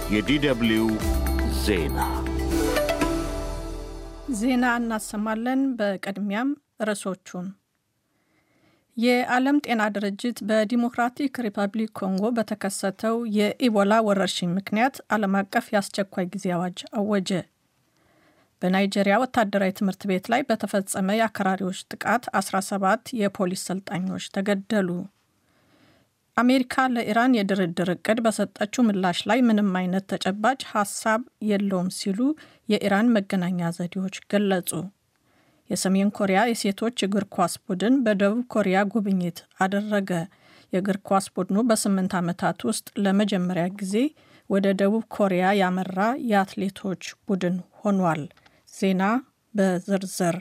የዲደብሊው ዜና ዜና እናሰማለን። በቅድሚያም ርዕሶቹን የዓለም ጤና ድርጅት በዲሞክራቲክ ሪፐብሊክ ኮንጎ በተከሰተው የኢቦላ ወረርሽኝ ምክንያት ዓለም አቀፍ የአስቸኳይ ጊዜ አዋጅ አወጀ። በናይጄሪያ ወታደራዊ ትምህርት ቤት ላይ በተፈጸመ የአክራሪዎች ጥቃት 17 የፖሊስ ሰልጣኞች ተገደሉ። አሜሪካ ለኢራን የድርድር እቅድ በሰጠችው ምላሽ ላይ ምንም አይነት ተጨባጭ ሀሳብ የለውም ሲሉ የኢራን መገናኛ ዘዴዎች ገለጹ። የሰሜን ኮሪያ የሴቶች እግር ኳስ ቡድን በደቡብ ኮሪያ ጉብኝት አደረገ። የእግር ኳስ ቡድኑ በስምንት ዓመታት ውስጥ ለመጀመሪያ ጊዜ ወደ ደቡብ ኮሪያ ያመራ የአትሌቶች ቡድን ሆኗል። ዜና በዝርዝር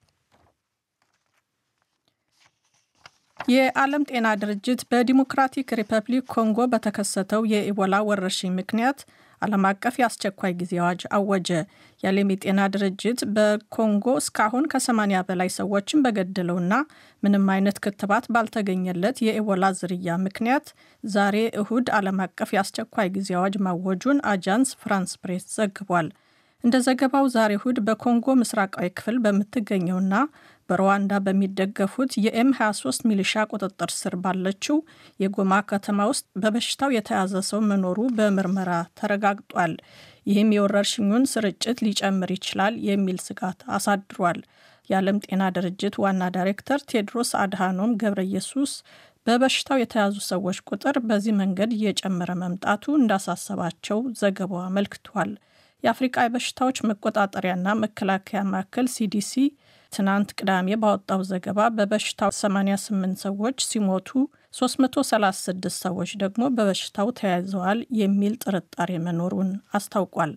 የዓለም ጤና ድርጅት በዲሞክራቲክ ሪፐብሊክ ኮንጎ በተከሰተው የኢቦላ ወረርሽኝ ምክንያት ዓለም አቀፍ የአስቸኳይ ጊዜ አዋጅ አወጀ። የዓለም የጤና ድርጅት በኮንጎ እስካሁን ከ80 በላይ ሰዎችን በገደለውና ምንም አይነት ክትባት ባልተገኘለት የኢቦላ ዝርያ ምክንያት ዛሬ እሁድ ዓለም አቀፍ የአስቸኳይ ጊዜ አዋጅ ማወጁን አጃንስ ፍራንስ ፕሬስ ዘግቧል። እንደ ዘገባው ዛሬ እሁድ በኮንጎ ምስራቃዊ ክፍል በምትገኘውና በሩዋንዳ በሚደገፉት የኤም 23 ሚሊሻ ቁጥጥር ስር ባለችው የጎማ ከተማ ውስጥ በበሽታው የተያዘ ሰው መኖሩ በምርመራ ተረጋግጧል። ይህም የወረርሽኙን ስርጭት ሊጨምር ይችላል የሚል ስጋት አሳድሯል። የዓለም ጤና ድርጅት ዋና ዳይሬክተር ቴድሮስ አድሃኖም ገብረ ኢየሱስ በበሽታው የተያዙ ሰዎች ቁጥር በዚህ መንገድ እየጨመረ መምጣቱ እንዳሳሰባቸው ዘገባው አመልክቷል። የአፍሪቃ የበሽታዎች መቆጣጠሪያና መከላከያ ማዕከል ሲዲሲ ትናንት ቅዳሜ ባወጣው ዘገባ በበሽታው 88 ሰዎች ሲሞቱ 336 ሰዎች ደግሞ በበሽታው ተያይዘዋል የሚል ጥርጣሬ መኖሩን አስታውቋል።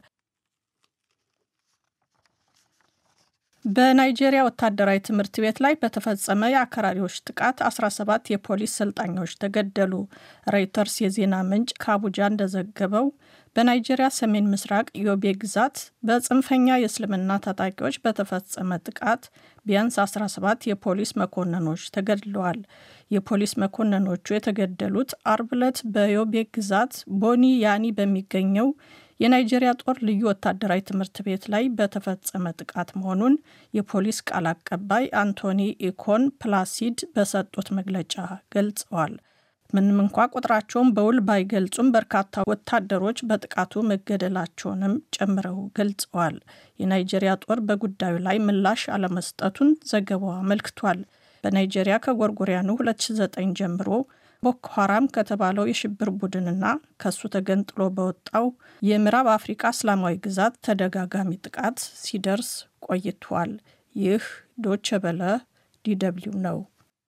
በናይጄሪያ ወታደራዊ ትምህርት ቤት ላይ በተፈጸመ የአክራሪዎች ጥቃት 17 የፖሊስ ሰልጣኞች ተገደሉ። ሮይተርስ የዜና ምንጭ ከአቡጃ እንደዘገበው በናይጄሪያ ሰሜን ምስራቅ ዮቤ ግዛት በጽንፈኛ የእስልምና ታጣቂዎች በተፈጸመ ጥቃት ቢያንስ 17 የፖሊስ መኮንኖች ተገድለዋል። የፖሊስ መኮንኖቹ የተገደሉት አርብ ዕለት በዮቤ ግዛት ቦኒ ያኒ በሚገኘው የናይጄሪያ ጦር ልዩ ወታደራዊ ትምህርት ቤት ላይ በተፈጸመ ጥቃት መሆኑን የፖሊስ ቃል አቀባይ አንቶኒ ኢኮን ፕላሲድ በሰጡት መግለጫ ገልጸዋል። ምንም እንኳ ቁጥራቸውን በውል ባይገልጹም በርካታ ወታደሮች በጥቃቱ መገደላቸውንም ጨምረው ገልጸዋል። የናይጄሪያ ጦር በጉዳዩ ላይ ምላሽ አለመስጠቱን ዘገባው አመልክቷል። በናይጄሪያ ከጎርጎሪያኑ 2009 ጀምሮ ቦኮ ሐራም ከተባለው የሽብር ቡድንና ከሱ ተገንጥሎ በወጣው የምዕራብ አፍሪቃ እስላማዊ ግዛት ተደጋጋሚ ጥቃት ሲደርስ ቆይቷል። ይህ ዶቸ በለ ዲደብሊው ነው።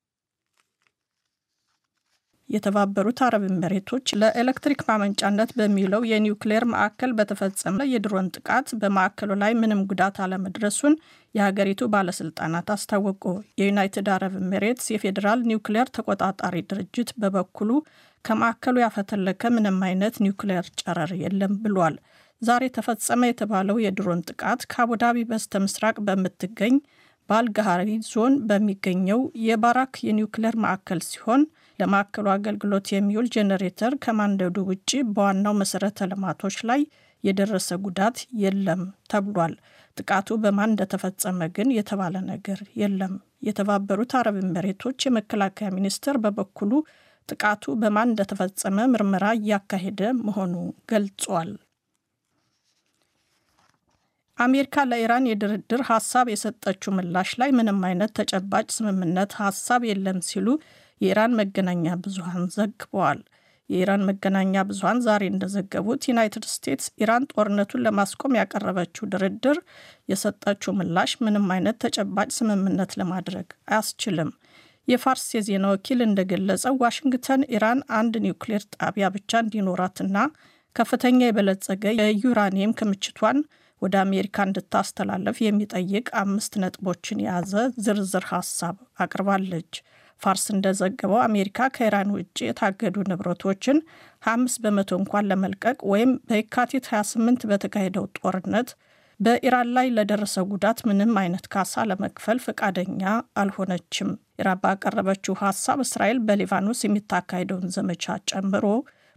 የተባበሩት አረብ ኤሚሬቶች ለኤሌክትሪክ ማመንጫነት በሚውለው የኒውክሌር ማዕከል በተፈጸመ የድሮን ጥቃት በማዕከሉ ላይ ምንም ጉዳት አለመድረሱን የሀገሪቱ ባለስልጣናት አስታወቁ። የዩናይትድ አረብ ኤሚሬትስ የፌዴራል ኒውክሌር ተቆጣጣሪ ድርጅት በበኩሉ ከማዕከሉ ያፈተለከ ምንም አይነት ኒውክሌር ጨረር የለም ብሏል። ዛሬ ተፈጸመ የተባለው የድሮን ጥቃት ከአቡዳቢ በስተ ምስራቅ በምትገኝ በአልጋሃሪ ዞን በሚገኘው የባራክ የኒውክሌር ማዕከል ሲሆን ለማዕከሉ አገልግሎት የሚውል ጄኔሬተር ከማንደዱ ውጭ በዋናው መሰረተ ልማቶች ላይ የደረሰ ጉዳት የለም ተብሏል። ጥቃቱ በማን እንደተፈጸመ ግን የተባለ ነገር የለም። የተባበሩት አረብ ኤሚሬቶች የመከላከያ ሚኒስቴር በበኩሉ ጥቃቱ በማን እንደተፈጸመ ምርመራ እያካሄደ መሆኑ ገልጿል። አሜሪካ ለኢራን የድርድር ሀሳብ የሰጠችው ምላሽ ላይ ምንም አይነት ተጨባጭ ስምምነት ሀሳብ የለም ሲሉ የኢራን መገናኛ ብዙሃን ዘግበዋል። የኢራን መገናኛ ብዙሃን ዛሬ እንደዘገቡት ዩናይትድ ስቴትስ ኢራን ጦርነቱን ለማስቆም ያቀረበችው ድርድር የሰጠችው ምላሽ ምንም አይነት ተጨባጭ ስምምነት ለማድረግ አያስችልም። የፋርስ የዜና ወኪል እንደገለጸው ዋሽንግተን ኢራን አንድ ኒውክሌር ጣቢያ ብቻ እንዲኖራትና ከፍተኛ የበለጸገ የዩራኒየም ክምችቷን ወደ አሜሪካ እንድታስተላለፍ የሚጠይቅ አምስት ነጥቦችን የያዘ ዝርዝር ሀሳብ አቅርባለች። ፋርስ እንደዘገበው አሜሪካ ከኢራን ውጭ የታገዱ ንብረቶችን 25 በመቶ እንኳን ለመልቀቅ ወይም በየካቲት 28 በተካሄደው ጦርነት በኢራን ላይ ለደረሰው ጉዳት ምንም አይነት ካሳ ለመክፈል ፈቃደኛ አልሆነችም። ኢራን ባቀረበችው ሀሳብ እስራኤል በሊባኖስ የሚታካሄደውን ዘመቻ ጨምሮ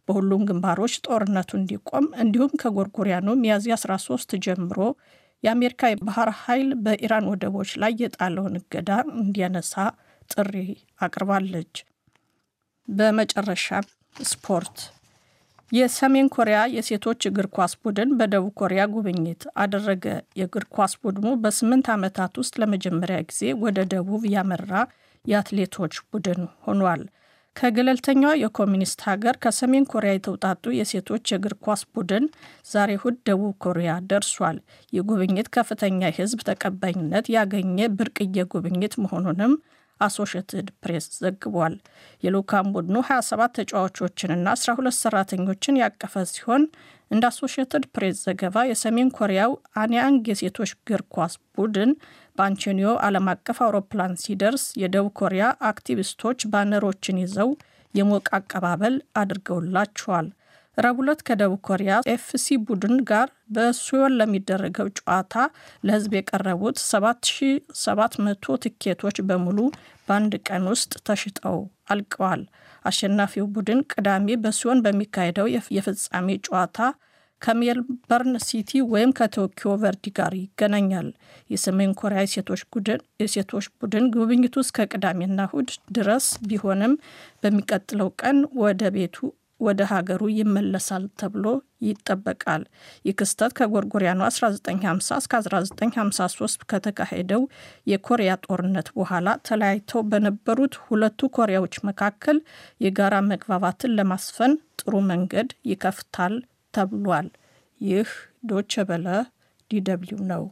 በሁሉም ግንባሮች ጦርነቱ እንዲቆም እንዲሁም ከጎርጎሪያኑ ሚያዝያ 13 ጀምሮ የአሜሪካ የባህር ኃይል በኢራን ወደቦች ላይ የጣለውን እገዳ እንዲያነሳ ጥሪ አቅርባለች። በመጨረሻ ስፖርት የሰሜን ኮሪያ የሴቶች እግር ኳስ ቡድን በደቡብ ኮሪያ ጉብኝት አደረገ። የእግር ኳስ ቡድኑ በስምንት ዓመታት ውስጥ ለመጀመሪያ ጊዜ ወደ ደቡብ ያመራ የአትሌቶች ቡድን ሆኗል። ከገለልተኛዋ የኮሚኒስት ሀገር ከሰሜን ኮሪያ የተውጣጡ የሴቶች የእግር ኳስ ቡድን ዛሬ እሁድ ደቡብ ኮሪያ ደርሷል። ይህ ጉብኝት ከፍተኛ የሕዝብ ተቀባይነት ያገኘ ብርቅዬ ጉብኝት መሆኑንም አሶሽትድ ፕሬስ ዘግቧል። የልዑካን ቡድኑ 27 ተጫዋቾችንና 12 ሰራተኞችን ያቀፈ ሲሆን እንደ አሶሽትድ ፕሬስ ዘገባ የሰሜን ኮሪያው አንያንግ የሴቶች እግር ኳስ ቡድን በአንቶኒዮ ዓለም አቀፍ አውሮፕላን ሲደርስ የደቡብ ኮሪያ አክቲቪስቶች ባነሮችን ይዘው የሞቀ አቀባበል አድርገውላቸዋል። ረቡዕ ዕለት ከደቡብ ኮሪያ ኤፍሲ ቡድን ጋር በሲዮል ለሚደረገው ጨዋታ ለሕዝብ የቀረቡት 7700 ትኬቶች በሙሉ በአንድ ቀን ውስጥ ተሽጠው አልቀዋል። አሸናፊው ቡድን ቅዳሜ በሲዮን በሚካሄደው የፍጻሜ ጨዋታ ከሜልበርን ሲቲ ወይም ከቶኪዮ ቨርዲ ጋር ይገናኛል። የሰሜን ኮሪያ የሴቶች ቡድን ጉብኝቱ እስከ ቅዳሜና እሁድ ድረስ ቢሆንም በሚቀጥለው ቀን ወደ ቤቱ ወደ ሀገሩ ይመለሳል ተብሎ ይጠበቃል። ይህ ክስተት ከጎርጎሪያኑ 1950 እስከ 1953 ከተካሄደው የኮሪያ ጦርነት በኋላ ተለያይተው በነበሩት ሁለቱ ኮሪያዎች መካከል የጋራ መግባባትን ለማስፈን ጥሩ መንገድ ይከፍታል ተብሏል። ይህ ዶቸ በለ ዲደብሊው ነው።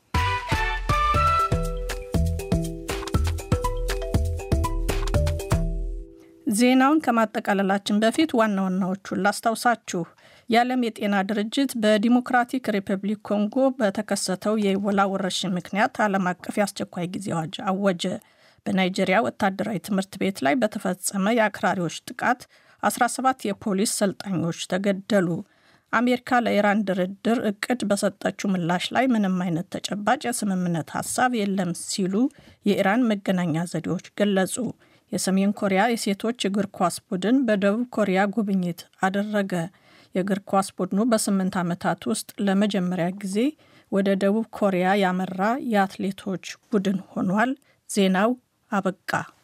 ዜናውን ከማጠቃለላችን በፊት ዋና ዋናዎቹን ላስታውሳችሁ። የዓለም የጤና ድርጅት በዲሞክራቲክ ሪፐብሊክ ኮንጎ በተከሰተው የኢቦላ ወረርሽኝ ምክንያት ዓለም አቀፍ የአስቸኳይ ጊዜ አዋጅ አወጀ። በናይጄሪያ ወታደራዊ ትምህርት ቤት ላይ በተፈጸመ የአክራሪዎች ጥቃት 17 የፖሊስ ሰልጣኞች ተገደሉ። አሜሪካ ለኢራን ድርድር እቅድ በሰጠችው ምላሽ ላይ ምንም አይነት ተጨባጭ የስምምነት ሀሳብ የለም ሲሉ የኢራን መገናኛ ዘዴዎች ገለጹ። የሰሜን ኮሪያ የሴቶች እግር ኳስ ቡድን በደቡብ ኮሪያ ጉብኝት አደረገ። የእግር ኳስ ቡድኑ በስምንት ዓመታት ውስጥ ለመጀመሪያ ጊዜ ወደ ደቡብ ኮሪያ ያመራ የአትሌቶች ቡድን ሆኗል። ዜናው አበቃ።